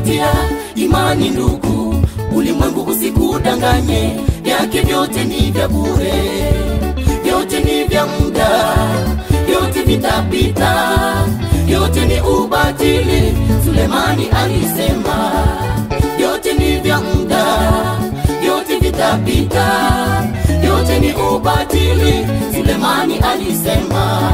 zingatia imani ndugu, ulimwengu usikudanganye, vyake vyote ni vya bure, vyote ni vya muda, vyote vitapita, vyote ni ubatili. Sulemani alisema vyote ni vya muda, vyote vitapita, vyote ni ubatili. Sulemani alisema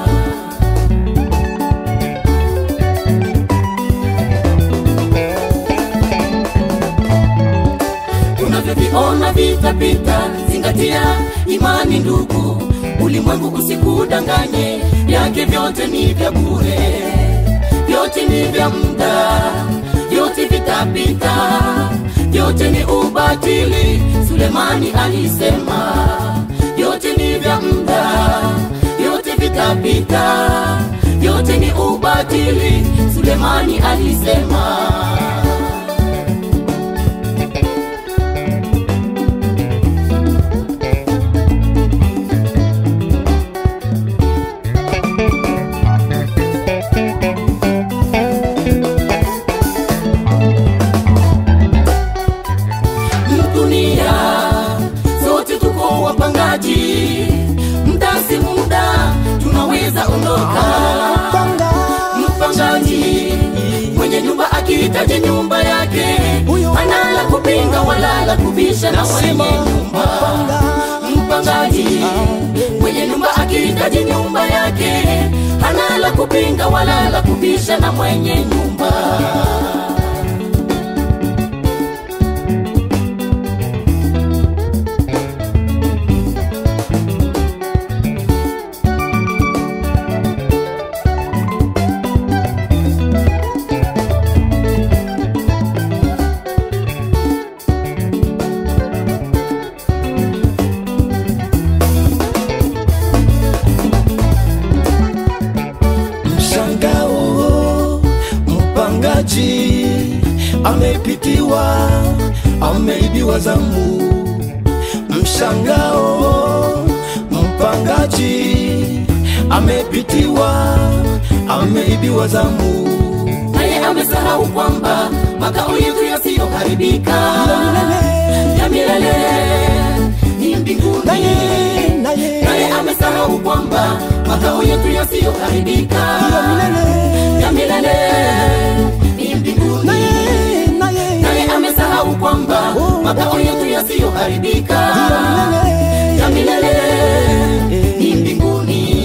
unavyoviona vitapita, zingatia imani ndugu, ulimwengu usikudanganye, vyake vyote ni vya bure, vyote ni vya muda, vyote vitapita, vyote ni ubatili. Sulemani alisema vyote ni vya muda, vyote vitapita, vyote ni ubatili. Sulemani alisema dunia sote tuko wapangaji, muda si muda, tunaweza ondoka. Mpangaji mwenye nyumba akihitaji nyumba yake, hana la kupinga wala la kubisha na mwenye nyumba. Mpangaji mwenye nyumba akihitaji nyumba yake, hana la kupinga wala la kubisha na mwenye nyumba. Mshangao, mpangaji amepitiwa, ameibiwa zamu. Mshangao, mpangaji amepitiwa, ameibiwa zamu. naye amesahau kwamba makao yetu yasiyoharibika ya milele ni mbinguni. Naye, naye, Naye amesahau kwamba makao yetu yasiyoharibika ya milele ni mbinguni. naye, naye, Naye amesahau kwamba makao yetu yasiyoharibika ya milele ni mbinguni.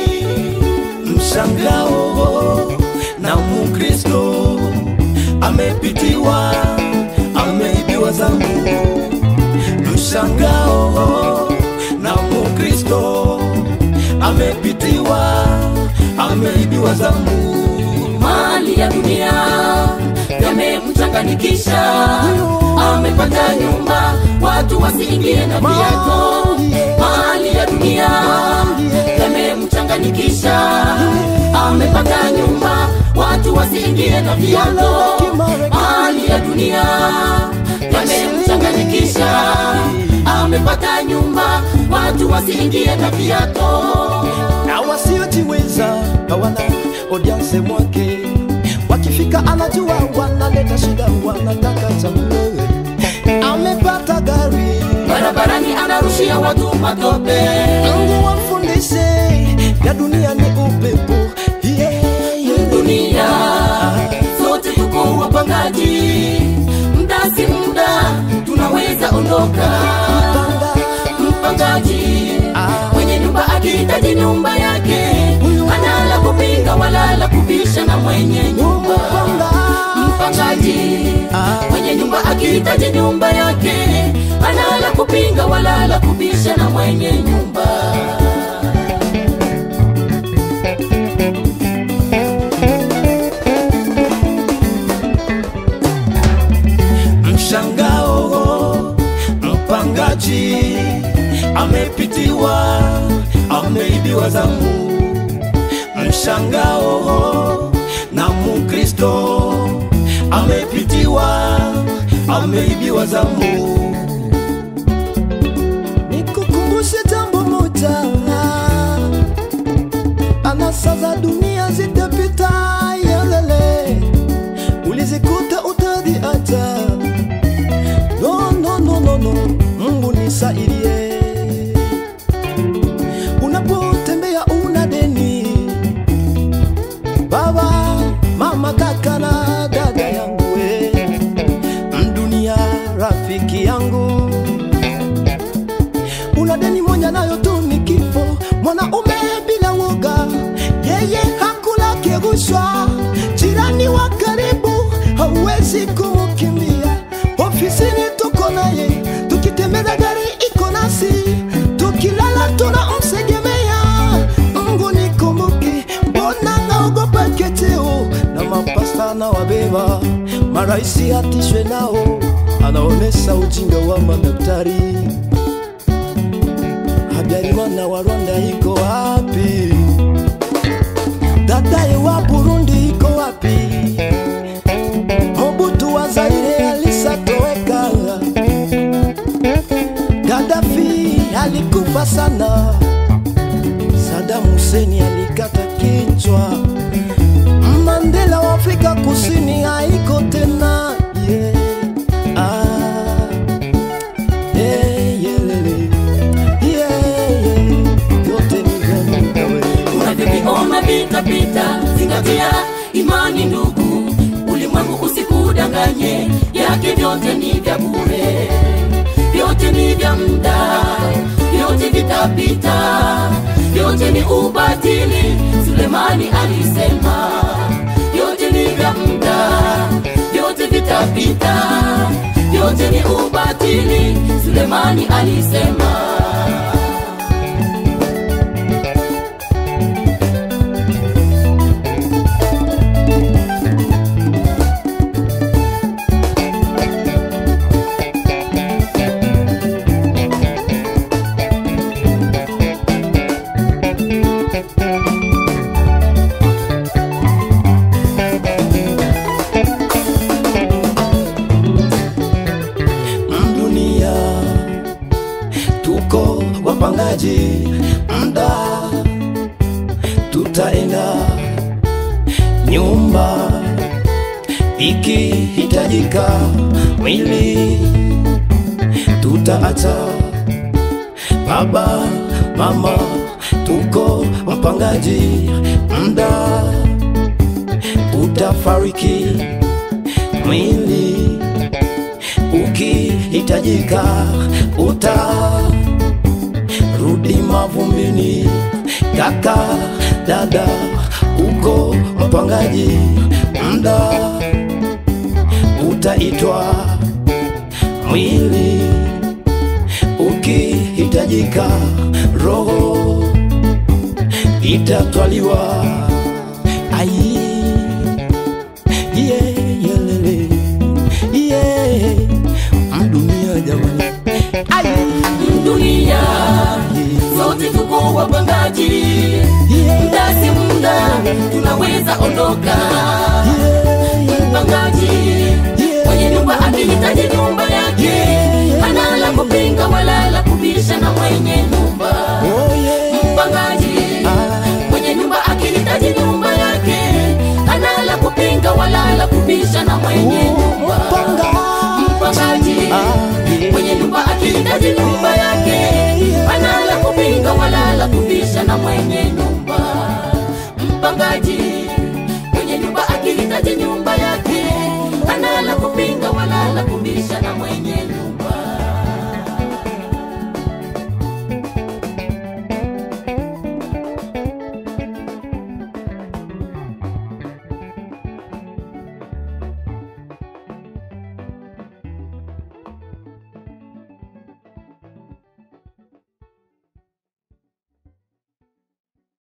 mshangao na mukristo amepitiwa ameibiwa zamu mshangao na mukristo amepitiwa ameibiwa zamu mali ya dunia yamemchanganikisha, amepata nyumba, watu wasiingie na viato. Mali ya dunia yamemchanganikisha, amepata nyumba, watu wasiingie na viato. Mali ya dunia yamemchanganikisha, amepata nyumba, watu wasiingie na viato. na wasiojiweza hawana odianse mwake wakifika anajua wanaleta shida wanataka chakula amepata gari barabarani anarushia watu matope Mungu wafundishe ya dunia ni upepo yeah, yeah. dunia sote tuko wapangaji mda si muda tunaweza ondoka mpangaji mwenye nyumba akihitaji nyumba yake hana la kupinga wala la kubisha na mwenye nyumba mpangaji mwenye nyumba akihitaji nyumba yake hana la kupinga wala la kubisha na mwenye nyumba mshangao mpangaji amepitiwa ameibiwa zamu mshangao na mukristo amepitiwa ameibiwa zamu nikukumbushe jambo moja anasa za dunia zitapita yelele ulizikuta uta rafiki yangu una deni moja nayo tu ni kifo mwanaume bila woga yeye hakula kirushwa jirani wa karibu hauwezi kumukimbia ofisini tuko naye tukitembeza gari iko nasi tukilala tunamsegemea mungu nikumbuke mbona naogopa keteo na mapasta na wabeba maraisi hatishwe nao anaonesha ujinga wa madaktari Habyarimana wa Rwanda iko wapi? Dadaye wa Burundi iko wapi? Mobutu wa Zaire alisatoweka. Gaddafi alikufa sana. Saddam Hussein alikata kichwa. Mandela wa Afrika Kusini haiko tena. Yeah. Ah. Yeah, yeah, lele. Yeah, yeah. Yote ni vya muda wewe. unavyoviona vitapita zingatia imani ndugu ulimwengu usikudanganye yake vyote ni vya bure vyote ni vya muda vyote vitapita vyote ni ubatili sulemani alisema vyote ni vya muda vyote vitapita vyote ni ubatili sulemani alisema dunia tuko wapangaji mda tutaenda nyumba ikihitajika mwili tutaacha baba mama tuko wapangaji mda utafariki mwili ukihitajika utarudi mavumbini kaka dada uko mpangaji mda utaitwa mwili ukihitajika roho itatwaliwa ai yeah, yeah, lele. yeah. mdunia jamani ai dunia sote tuko wapangaji yeah, muda si muda tunaweza ondoka yeah, mpangaji mwenye nyumba akihitaji nyumba yake hana la kupinga wala la kubisha na mwenye nyumba oh, yeah. mpangaji mwenye nyumba akihitaji nyumba yake hana la kupinga wala la kubisha na mwenye nyumba mpangaji mwenye nyumba akihitaji nyumba yake hana la kupinga wala la kubisha na mwenye nyumba mpangaji mwenye nyumba akihitaji nyumba yake hana la kupinga wala la kubisha na